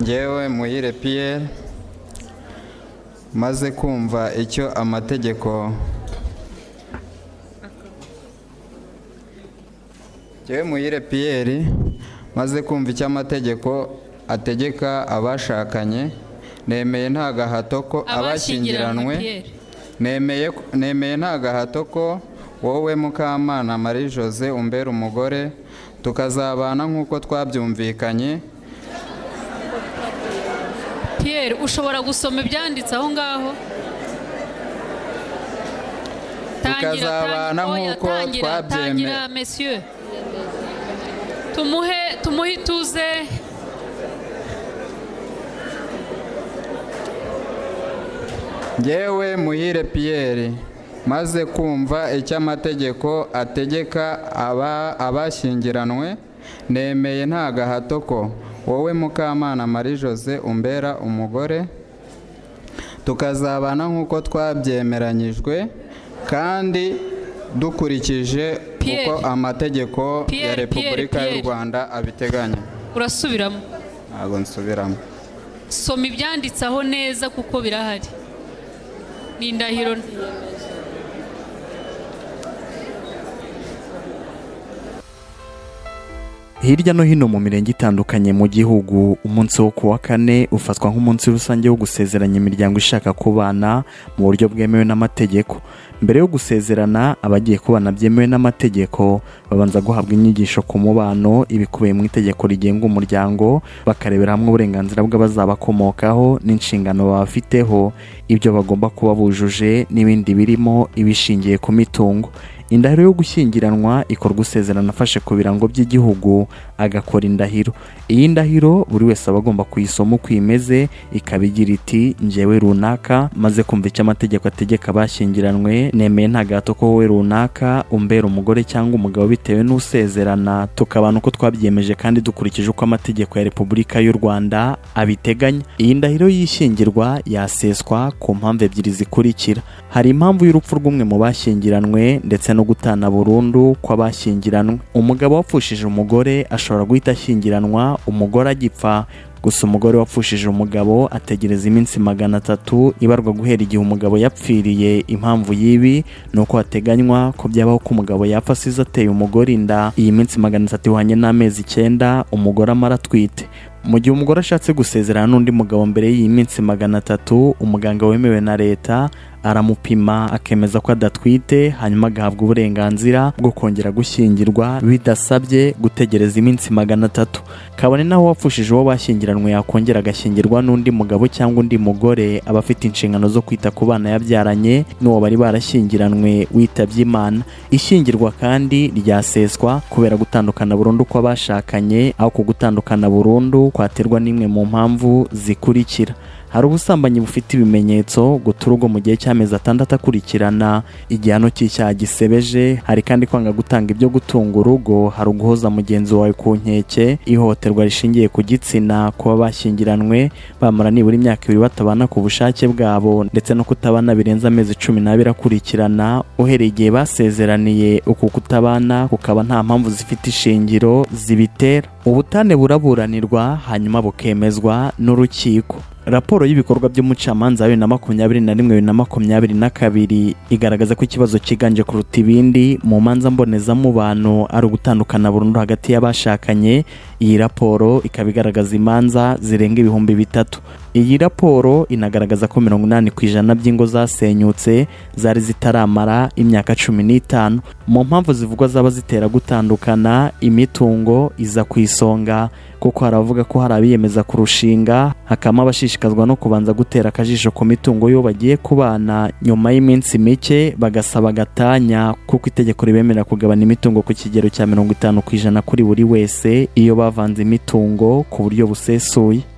ngewe muhire piyeri maze kumva icyo amategeko ngewe muhire piyeri maze kumva icyo amategeko ategeka abashakanye nemeye nta gahato ko abashyingiranwe nemeye nemeye nta gahato ko wowe mukamana marie jose umbera umugore tukazabana nk'uko twabyumvikanye Pierre ushobora gusoma ibyanditse aho ngaho Tangira, Tukazabana tangira, oya, nk'uko tangira, twabyeme- tangira, messieurs. tumuhe tumuhe ituze Njyewe muhire piyeri maze kumva icyo amategeko ategeka aba- abashyingiranwe nemeye nta gahato ko wowe mukamana marie jose umbera umugore tukazabana nk'uko twabyemeranyijwe kandi dukurikije uko Pierre. amategeko ya Pierre, repubulika Pierre, y'u Pierre. rwanda abiteganya urasubiramo ntabwo nsubiramo soma ibyanditse aho neza kuko birahari ni indahiro Hirya no hino mu mirenge itandukanye mu gihugu, umunsi wo ku wa kane ufatwa nk'umunsi rusange wo gusezeranya imiryango ishaka kubana mu buryo bwemewe n'amategeko. Mbere yo gusezerana, abagiye kubana byemewe n'amategeko babanza guhabwa inyigisho ku mubano, ibikubiye mu itegeko rigenga umuryango, bakarebera hamwe uburenganzira bw'abazabakomokaho n'inshingano babafiteho, ibyo bagomba kuba bujuje n'ibindi birimo ibishingiye ku mitungo. indahiro yo gushyingiranwa ikorwa usezerana afashe ku birango by'igihugu agakora indahiro iyi ndahiro buri wese aba agomba kuyisoma uko imeze ikaba igira iti njyewe runaka maze kumva icyo amategeko ategeka abashyingiranwe nemeye nta gahato ko wowe runaka umbera umugore cyangwa umugabo bitewe n'usezerana tukabana uko twabyemeje kandi dukurikije uko amategeko ya repubulika y'u rwanda abiteganya iyi ndahiro y'ishyingirwa yaseswa ku mpamvu ebyiri zikurikira hari impamvu y'urupfu rw'umwe mu bashyingiranwe ndetse no gutana burundu kw'abashyingiranwe umugabo wapfushije umugore ashobora guhita ashyingiranwa umugore agipfa gusa umugore wapfushije umugabo ategereza iminsi magana atatu ibarwa guhera igihe umugabo yapfiriye impamvu y'ibi ni uko hateganywa ko byabaho ko umugabo yapfa asize ateye umugore inda iyi minsi magana atatu ihwanye n'amezi icyenda umugore amara atwite mu gihe umugore ashatse gusezerana n'undi mugabo mbere y'iyi minsi magana atatu umuganga wemewe na leta aramupima akemeza ko adatwite hanyuma agahabwa uburenganzira bwo kongera gushyingirwa bidasabye gutegereza iminsi magana atatu kabone naho uwapfushije uwo bashyingiranwe yakongera agashyingirwa n'undi mugabo cyangwa undi mugore aba afite inshingano zo kwita ku bana yabyaranye n'uwo bari barashyingiranwe witabye imana ishyingirwa kandi ryaseswa kubera gutandukana burundu kw'abashakanye aho ku gutandukana burundu kwaterwa n'imwe mu mpamvu zikurikira hari ubusambanyi bufite ibimenyetso guta urugo mu gihe cy'amezi atandatu akurikirana igihano cy'icyaha gisebeje hari kandi kwanga gutanga ibyo gutunga urugo hari uguhoza mugenzi wawe ku nkeke ihohoterwa rishingiye ku gitsina kuba bashyingiranwe bamara nibura imyaka ibiri batabana ku bushake bwabo ndetse no kutabana birenze amezi cumi n'abiri akurikirana uhereye igihe basezeraniye uku kutabana kukaba nta mpamvu zifite ishingiro zibitera ubutane buraburanirwa hanyuma bukemezwa n'urukiko raporo y'ibikorwa by'umucamanza wa bibiri na makumyabiri na rimwe bibiri na makumyabiri na kabiri igaragaza ko ikibazo cyiganje kuruta ibindi mu manza mbonezamubano ari ugutandukana burundu hagati y'abashakanye iyi raporo ikaba igaragaza imanza zirenga ibihumbi bitatu iyi raporo inagaragaza ko mirongo inani ku ijana by'ingo zasenyutse zari zitaramara imyaka cumi n'itanu mu mpamvu zivugwa zaba zitera gutandukana imitungo iza ku isonga kuko hari abavuga ko hari abiyemeza kurushinga hakabamo abashishikazwa no kubanza gutera akajisho ku mitungo yo bagiye kubana nyuma y'iminsi mike bagasaba agatanya kuko itegeko ribemerera kugabana imitungo ku kigero cya mirongo itanu ku ijana kuri buri wese iyo bavanze imitungo ku buryo busesuye